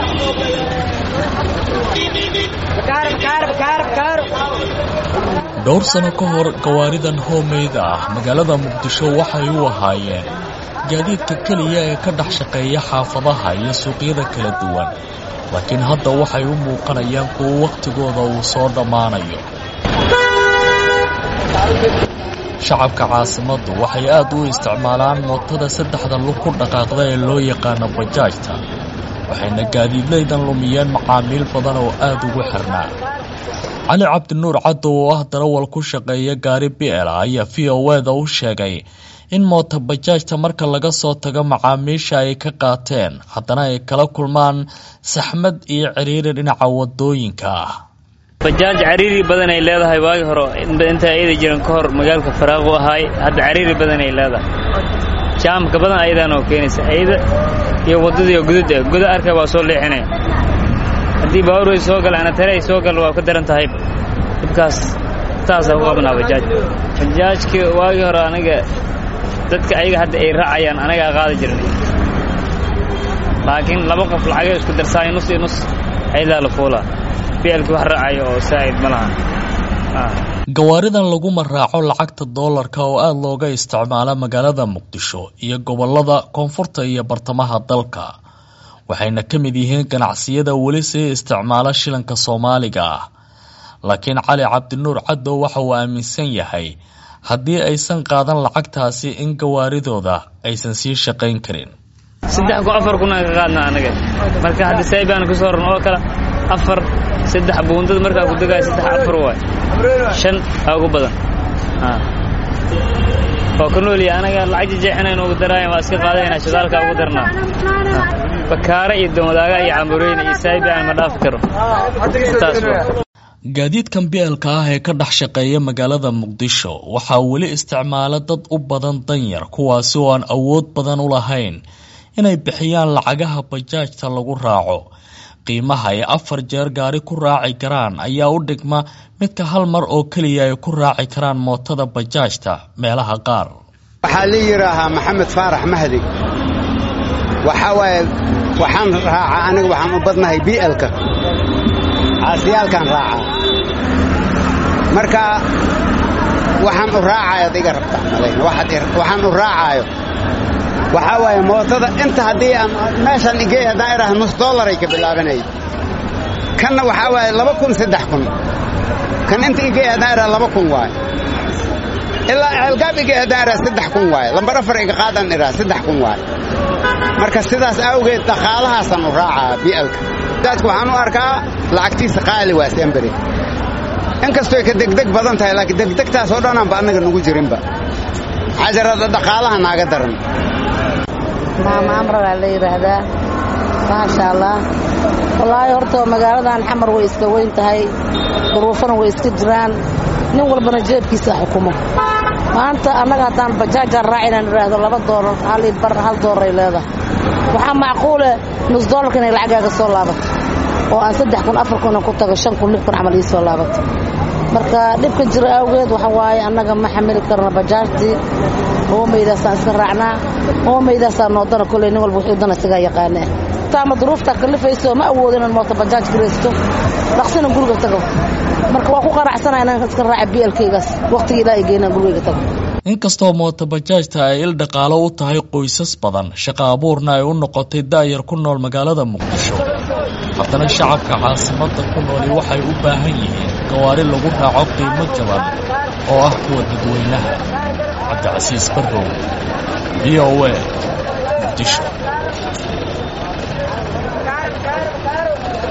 dhowr sano ka hor gawaaridan hoomeyda ah magaalada muqdisho waxay u ahaayeen gaadiidka keliya ee ka dhex shaqeeya xaafadaha iyo suuqyada kala duwan laakiin hadda waxay u muuqanayaan kuwo wakhtigooda uu soo dhammaanayo shacabka caasimaddu waxay aad u isticmaalaan mootada saddexda lug ku dhaqaaqda ee loo yaqaano bajaajta waxayna gaadiidlaydan lumiyeen macaamiil badan oo aad ugu xirnaa cali cabdinuur caddow oo ah darawal ku shaqeeya gaari bi'ela ayaa v o eda u sheegay in moota bajaajta marka laga soo tago macaamiisha ay ka qaateen haddana ay kala kulmaan saxmad iyo ciriiri dhinaca wadooyinka ah bajaaj cariiri badan ay leedahay waagi hore inta ayada jiran ka hor magaalka faraaqu ahaay hadda cariiri badan ay leedahay jaamka badan ayadaan oo keenaysa ayada iyo waddadiioo gudud eh guda arka waa soo leexinaya haddii baawur way soo galaan tare ay soo gal waa ka daran tahay dhibkaas taasaa ku qabnaa bajaaj bajaajka waagii hore aniga dadka ayaga hadda ay raacayaan anagaa qaadi jirnay laakiin laba qof lacagay isku darsaay nus iyo nus ayadaa la fuulaa bielkii wax raacayo oo saa'id ma laha gawaaridan laguma raaco lacagta doolarka oo aada looga isticmaala magaalada muqdisho iyo gobollada koonfurta iyo bartamaha dalka waxayna ka mid yihiin ganacsiyada weli sii isticmaala shilanka soomaaliga ah laakiin cali cabdinuur caddow waxa uu aaminsan yahay haddii aysan qaadan lacagtaasi in gawaaridooda aysan sii shaqayn karin saddex ku afar kunaan ka qaadna anaga marka hadda saybaan ku soo ran oo kale afar saddex buundada markaa ku degaayo saddex afar waay shan aa ugu badan waa ka nooliya anaga lacag jejeexinayn ugu daraayan waa iska qaadayna shidaalka ugu darnaa bakaare iyo domadaaga iyo cambureyne iyo saybaan ma dhaafi karo taas gaadiidkan bielka ah ee ka dhex shaqeeya magaalada muqdisho waxaa weli isticmaala dad u badan danyar kuwaasi oo aan awood badan u lahayn inay bixiyaan lacagaha bajaajta lagu raaco qiimaha ay afar jeer gaari ku raaci karaan ayaa u dhigma midka hal mar oo keliya ay ku raaci karaan mootada bajaajta meelaha qaar waxaa la yidhaahaa maxamed faarax mahdi waxaa waaye waxaan raacaa aniga waxaan u badnahay bi'elka caasiyaalkaan raacaa marka waxaan u raacaayo ad iga rabtaa malayna waxaan u raacaayo waxaa waaye mootada inta haddii aan meeshaan igey haddaan idhaha nus dollaray ka bilaabanaya kanna waxaa waaye laba kun saddex kun kan inta igey haddaan idhaha laba kun waaye ilaa ceelgaab igey haddaan idhaha saddex kun waaye lambar afar iga qaadaan idhaha saddex kun waaye marka sidaas awgeed dhaqaalahaasaan u raacaa bi'alka daadku waxaan u arkaa lacagtiisa qaali waa semberi inkastoy ka degdeg badan tahay laakiin degdegtaas oo dhanaanba annaga nugu jirinba xajarada dhaqaalaha naaga daran maama amra baa la yidhaahdaa maasha allah wallaahi horta magaaladan xamar way iska weyn tahay duruufana way iska jiraan nin walbana jeebkiisa xukumo maanta annaga haddaan bajaajaan raaci inaan idhaahdo laba doolar hal io bar hal doollaray leedahay waxaa macquule nus doolarka inay lacagaaga soo laabato oo aan saddex kun afar kun ku tago shan kun lix kun camal ii soo laabato marka dhibka jira awgeed waxa waaye annaga ma xamili karno bajaajtii hoomaydaasaan iska raacnaa hoomaydaasaa noodana koley nin walba wuxuu dana isagaa yaqaanee taama duruuftaa kalifayso ma awoodo inaan mooto bajaaj garaysto dhaqsina guriga tago marka waa ku qanacsanaa inaan iska raaca bielkaygaas wakhtiga ilaa ay geynaan gurigayga tago inkastoo mooto bajaajta ay il dhaqaalo u tahay qoysas badan shaqo abuurna ay u noqotay daayar ku nool magaalada muqdisho haddana shacabka caasimadda ku nooli waxay u baahan yihiin gawaari lagu raaco qiimo jaban oo ah kuwa dadweynaha cabdicasiis barrow v o a muqdisho